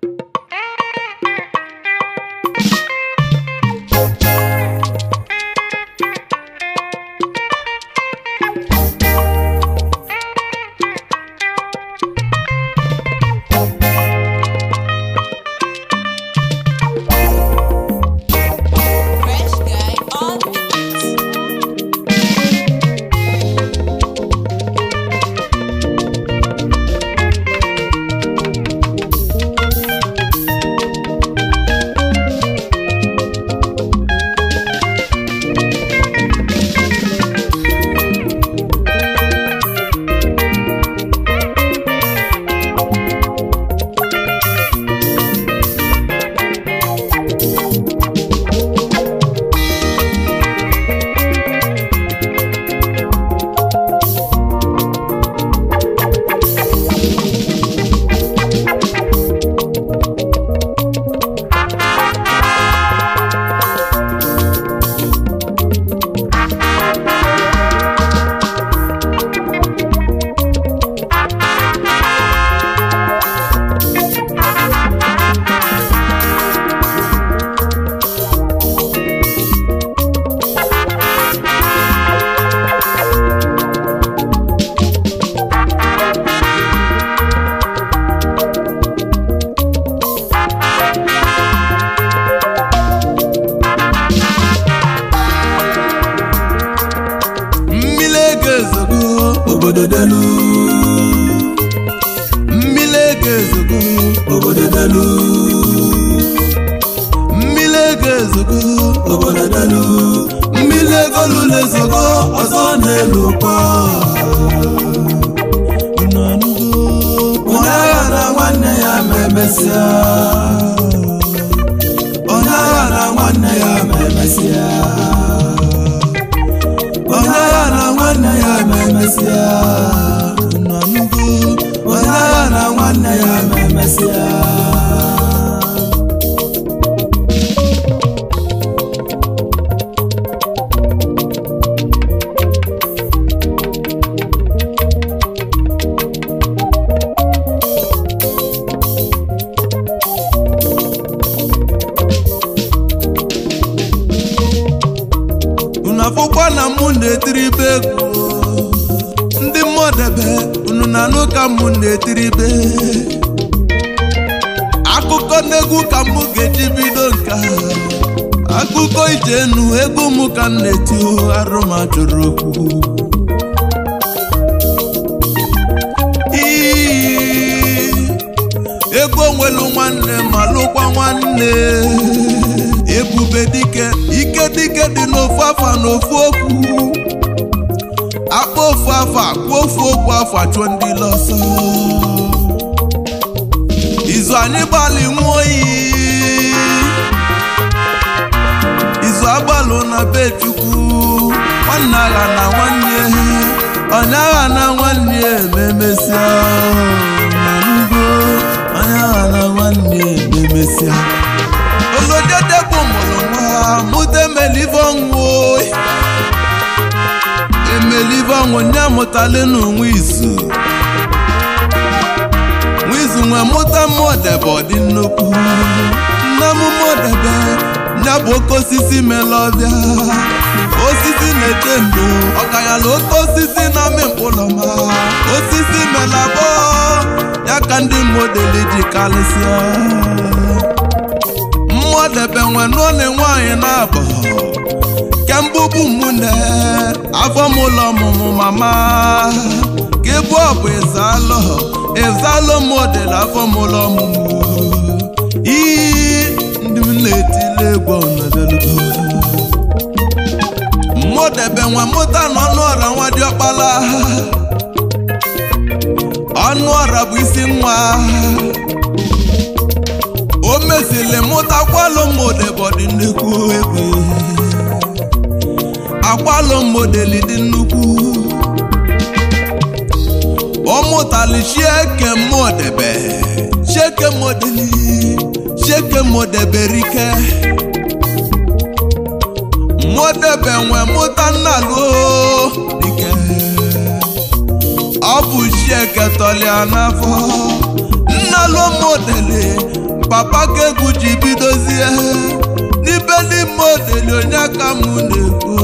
Fresh guy on the beat. mmiri ego ezogo obodo delu mmiri ego ezogo obodo delu mmiri ego ezogo obodo delu mmiri ego lụrụ ezogo ọzọ na-elu kwa onye agha na nwanne ya ma emesịa onye agha na nwanne ya ma emesịa onye agha na nwanne ya ma emesịa unu anụgo onye agha na nwanne ya ma emesịa unu afụkwa na mụ na-etiribe egwu ndị mmụọdebe unu na-anụ ka mụ na-etiribe akụkọ n'egwu ka mụ ga-eji bido nka akụkọ ije enu egwu mụ ka m na-eti arụ ma jụrụ okwu Ii, ego onwelu nwanne ma lụkwa nwanne ebube dike ike dike dị n'ofu afa n'ofu okwu akpa ofu afa kwuo ofu okwu afa chụọ ndị lọsọ izu anyị gbalị nwa oyi izu agbalụ na be chukwu nwanne agha na nwanne onye agha na nwanne ememesịa nanugo onye agha na nwanne ememesịa olodede bụ mụrụ nwa mụta emelive ọnwụ emelive ọnwụ nye amụtala n'onwe izu nwa izu nwe mụta mmụọdebe ọdị nnukwu nne m mmụọdebe ya bụ oke osisi mele ọbịa osisi na-eche ndo ọkanyala oke osisi na-amị mkpụlọma osisi mele abụọ ya ka ndị modeli ji karịsịa mmụọdebe nwe n'ụlọ nwaanyị na-abọ kembụbụ mụnne afọ m ụlọ ọmụmụ mama ka ịbụ ọbụ ịzalụ ịzalụ model afọ m ụlọ ọmụmụ iyi ndị m na-etile egwu ọnọdụlugo mmụọdebe nwe mụta na ọnụ ọra nwa dị ọkpala ọnụ ọra bụ isi nwa o mesịrị mụtakwalụ model dị nnukwu egwu akwalụ modeli dị nnukwu ọ mụtali chieke modebe chieke modeli chieke modeberike modebe nwe mụta nnaluo dike ọ bụ chieke tọlia n'afọ nnaluo modeli papa ka egwu ji bidozie n'ibe n'ime odeli onye aka m na-ekwu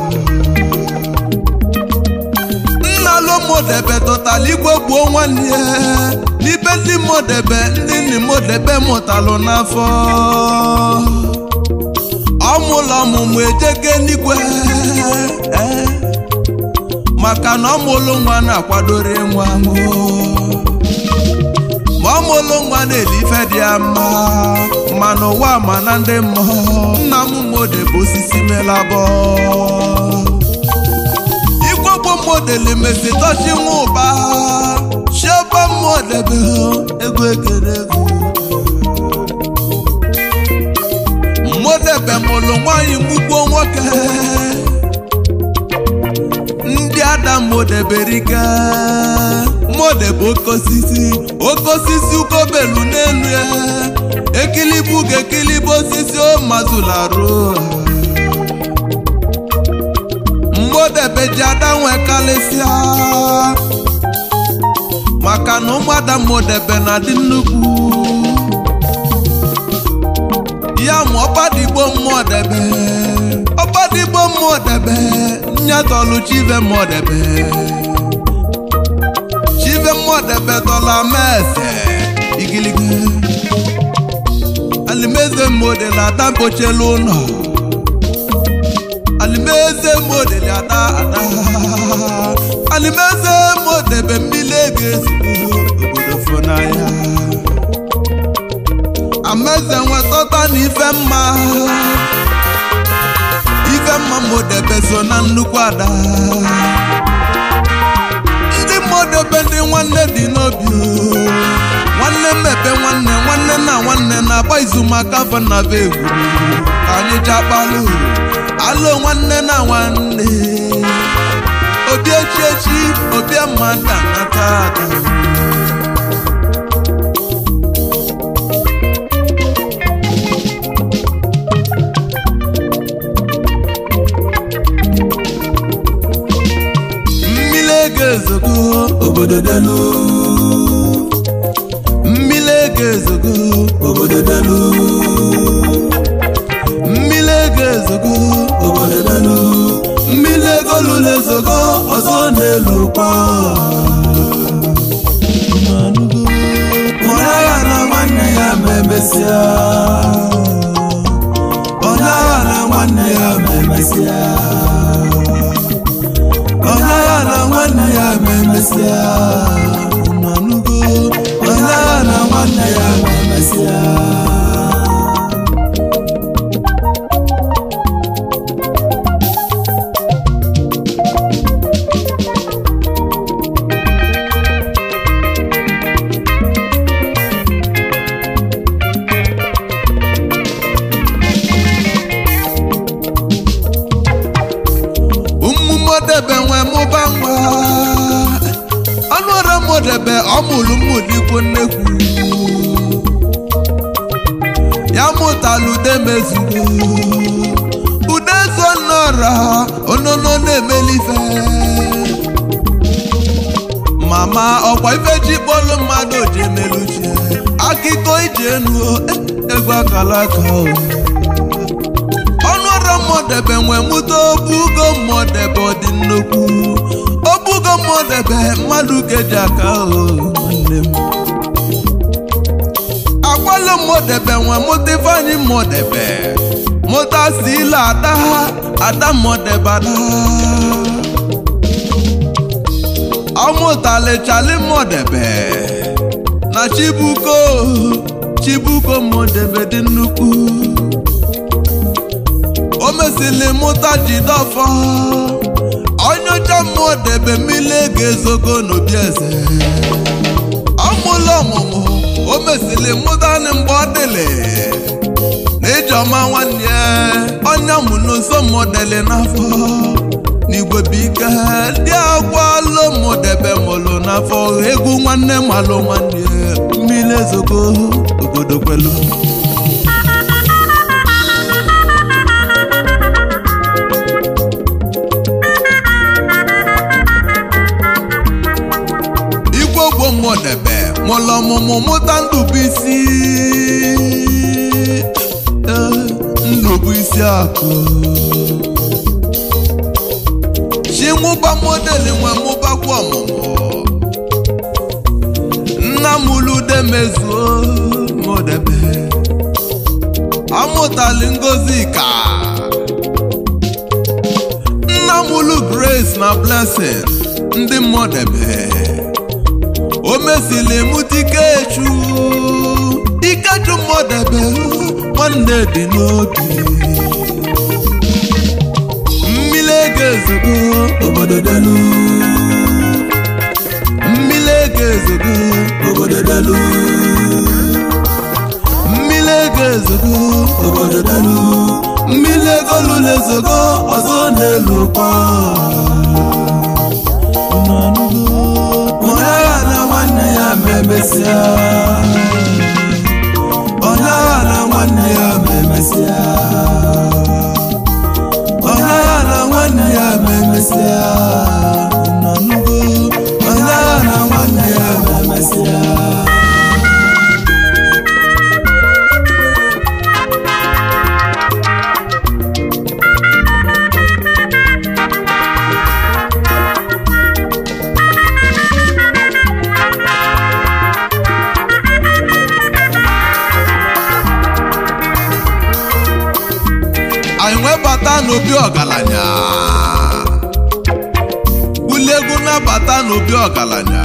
nna lomodebe tụtara igwe gbuo nwanne ya n'ibe ndị modebe ndị nne modebe mụtalụ n'afọ ọmụlọ ọmụmụ ejeke n'igwe eh, maka na ọmụlụ nwa na-akwadoro nwa mụ ma ọmụlụ nwa na-eli ife dị ya mma ma n'ụwa ma na ndị mmụọ nna m modebe osisi melabọ igbogbo modeli mesi tọchi nwa ụba chiọba modebe ego ekere ego modebe mụlụ nwanyị mgbugbo nwoke ndị ada modeberike modebe oke osisi oke osisi ukobelu n'elu ya ekilibu ga-ekilibu osisi o mazularụ modebe ji ada nwe kalịsịa maka na ụmụada modebe na-adị nnukwu ya ma ọbadigbo mmụọdebe ọbadigbo mmụọdebe nyatọlụ chive mmụọdebe chive mmụọdebe tọla mese igiligi alimeze model ada mpochelu ụlọ alimeze model ada ada alimeze modebe mmiri ego ezigbo obodo fonaya ameze nwetọta na ife mma ife mma modebe so na nnukwu ada ndị modebe ndị nwanne dị n'obi o. nwanne mmepe nwanne nwanne na nwanne na-agba izu maka afọ na be egwu ka anyị jakpalụ alụ nwanne na nwanne obi echi echi obi mmadụ anata ada mmiri ego ezogo obodo delu mmiri ego ezogo obodo delu mmiri ego ezogo obodo delu mmiri ego lụrụ ezogo ọzọ na-elu kwa onye agha na nwanne ya ma emesịa onye agha na nwanne ya ma emesịa onye agha na nwanne ya ma emesịa unu anụgo onye agha na nwanne ya ma emesịa ụmụmodebe nwe mụba nwa ọnụọrụ modebe ọmụlụ mmụdikwu nnekwu ya mụtala ude mezugo ude zo nnọrọ onono na-emelife mama ọkwa ife ji kpọlụ mmadụ ji emeluche akịkọ iji enu egwu akala aka o ọnụọrụ mmụdebe nwe mụta obugo mmụdebe ọ dị nnukwu obugo mmụdebe mmadụ keji aka o nwanne m akwalụ mmụdebe nwe mụta ifeanyị mmụdebe mụta sila ada ada mmụdebe ada ọmụtalịchali mmụdebe na chibuko chibuko mmụdebe dị nnukwu o mesịrị mụta jidọfọ onyeọcha mmụọ debe mmiri ego ezogo n'obi eze ọmụlụ ọmụmụ o mesịrị mụta nị mgbe ọ dịlị na ijeọma nwanne ya onye mụlụ nso mọdeli n'afọ n'igwe bike ndị agwa lomodebe mụlụ n'afọ egwu nwanne malụ nwanne ya mmiri ezogo obodo kwelu igwe ogbo mmụọdebe mụlụ ọmụmụ mụta ndụbụisi Eh, ndụbụisi akụ chinwụba modeli nwe mụbakwa ọmụmụ nna m lude mezuo modebe amụtali ngozi ka nna m lu grace na blessing ndị mmụdebe o mesili mụta ikechu ikechu mmụdebe nwanne dị n'obi mmiri ego ezogo obodo delu mmiri ego ezogo obodo delu mmiri ego ezogo obodo delu mmiri ego lụrụ ezogo ọzọ n'elu kwa onye agha na nwanne ya ma emesịa onye agha na nwanne ya ma emesịa onye agha na nwanne ya ma emesịa nọnụgo onye agha na nwanne ya ma emesịa anyị wee bata n'obi ọgaranya bulie egwu na-abata n'obi ọgaranya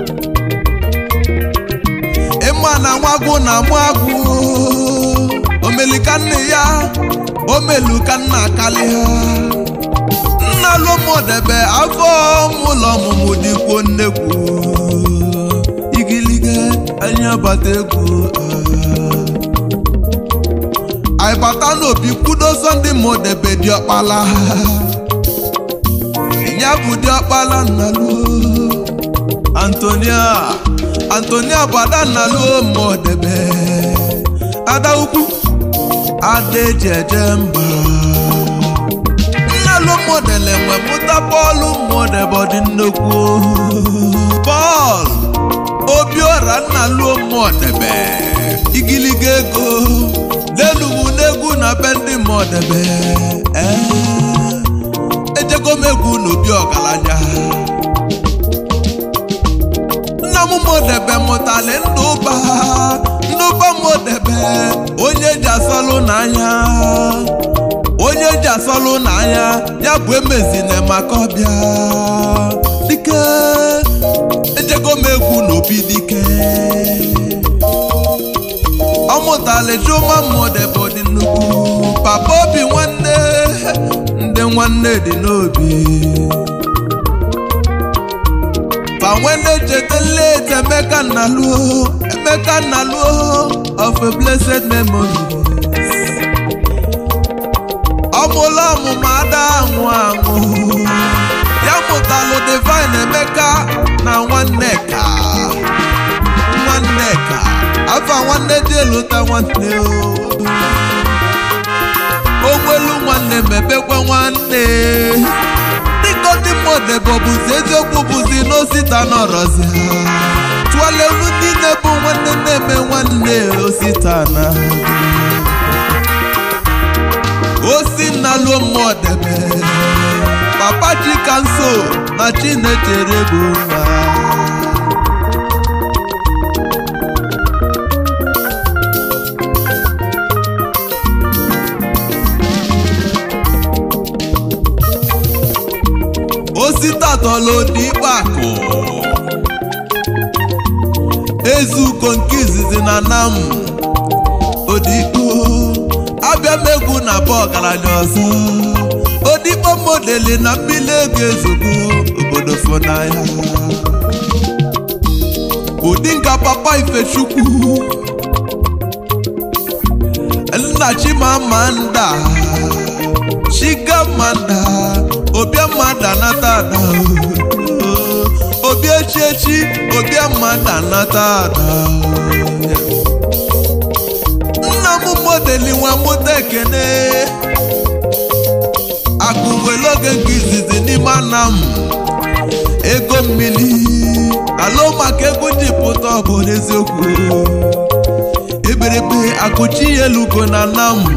ịma na nwagwụ na amụ agwụ omelika nne ya omelu ka nna akali ha nna lụmụdebe afọ ụlọ ọmụmụ dịkwuo nnekwu igiliga anya bata egwu ah. anyị bata n'obi kwudoso ndị mụdebe dị ọkpala ya bụ dị ọkpala nnalu antonia antonia bụ ada nnalu mụdebe ada ukwu ada eji eje mba nnalu mụdele nwe mụta bọọlụ mụdebe dị nnukwu bọọlụ obiọra nnalu mụdebe igiliga ego n'enugwu n'egwu na be ndị mụdebe ejego m egwu n'obi ọgaranya nna m mụdebe mụtali ndụba ndụba mụdebe onye ji asọlụ n'anya onye ji asọlụ n'anya ya bụ emezine maka ọbịa dike ejego m egwu n'obi dike ọ mụtali chuma mụdebe dị nnukwu papa obi nwanne ndị nwanne dị n'obi fa nwanne cheta late emeka nnaluo emeka nnaluo of a blessed memory ọmụlụ ọmụmụ ada anwụ anwụ ya mụtalụ divine emeka na nwanne ka nwanne ka afa nwanne dị elụta nwanne o onwelu nwanne mebekwa nwanne dịka ndị mmadụ bụzi eziokwu bụzi n'osita nọrọzi ha tụọleru niile bụ nwanne na-eme nwanne osita na osi nnaluo mmụọdebe papa chikanso na chinechere bụ nwa osita tọlụ n'ikpe akụ ezuko nke izizi na nam odikpo abịa m egwu na bụ ọgaranya ọzọ odikpo modeli na mmiri ego ezogo obodo fonaya ụdị nka papa ifechukwu nna chimamanda chigamanda obiamada nata ada obi echichi obiamada nata ada nna m modeli nwa mụta ekene akụweloge nke izizi n'ime ana m ego mmiri alo maka egwu ji pụta ọ bụ n'eziokwu eberebe akụchi ya elugo na nna m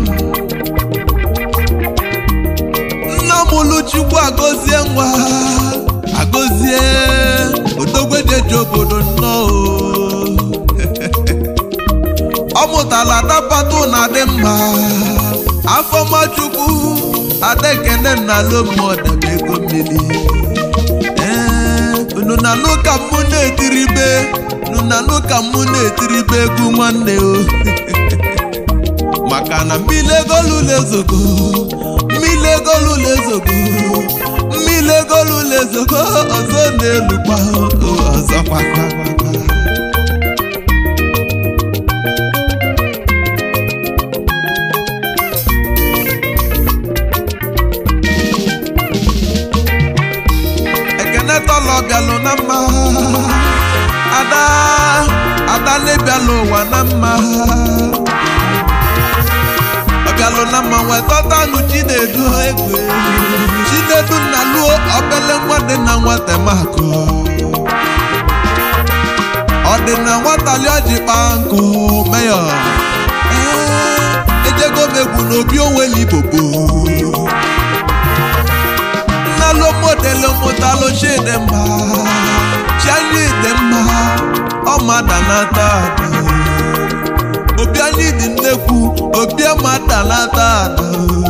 nna m luchukwu agọzie nwa agọzie odogwejeji obodo nnọọ ọ mụtara adapatụ na adị mma afọmachukwu adekene na lomodebe ego mmiri ee unu na-anụ ka mụ na-etiribe unu na-anụ ka mụ na-etiribe egwu nwanne o maka na mmiri egolula ezogo mmiri egolula ezogo mmiri egolula ezogo ọzọ na-elukwa ọzọ kwakwakwa ekene tọlọ bịalụ na mma ada ada na-ebialụ ụwa na mma ọbịalụ na mma wee tọtanụ chinedu egwe chinedu nna luo obele nwa dị na nwata makụ ọ dị na nwata li ọjị kpaa nkụ meyọ ee ejego m egwu n'obi onweli bobo nnalo modelo mụtalụ chidi mma chianyị dị mma ọmadanata ada obi anyị dị nnekwu obi amadanata ada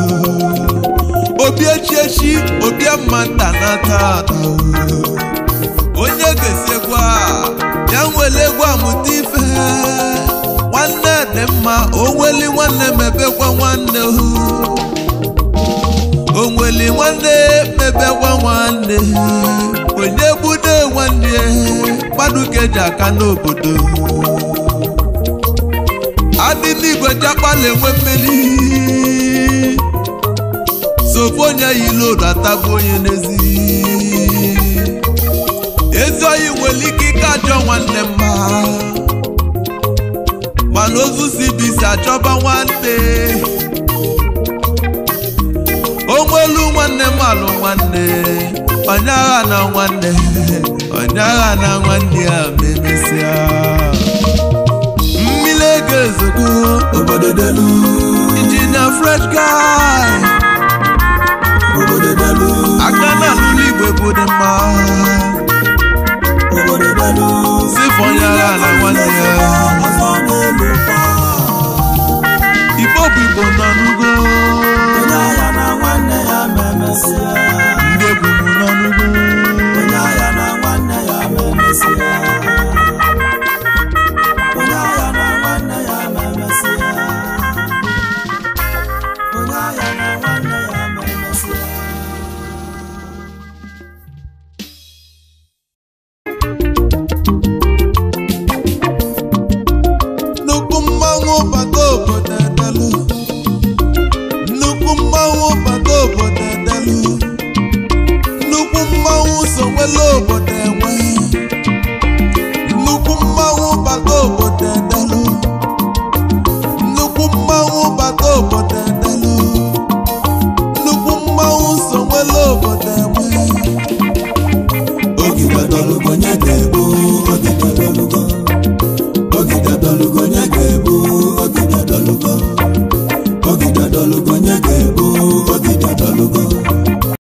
obi echiechi obi amadanata ada onye ga-esi egwu a ya nwere egwu amụta ife nwanne dị mma onweli nwanne mebekwa nwanne hụ onweli nwanne mebekwa nwanne onye gbude nwanne mmadụ keji aka n'obodo adị n'igwe jakpala enwe mmeri sofu onye yilodu atagbu onye n'ezi ezi oyi nwere ike ike ajọ nwanne mma mana ozu si bisi achọba nwanne onwelu nwanne m alụ nwanne onye agha na nwanne onye agha na nwanne ya ma emesịa mmiri ego ezogbo obodo delu injinia fresh guy obodo delu aka na alụlụ igwe bụ dị mma obodo delu sifụ onye agha na nwanne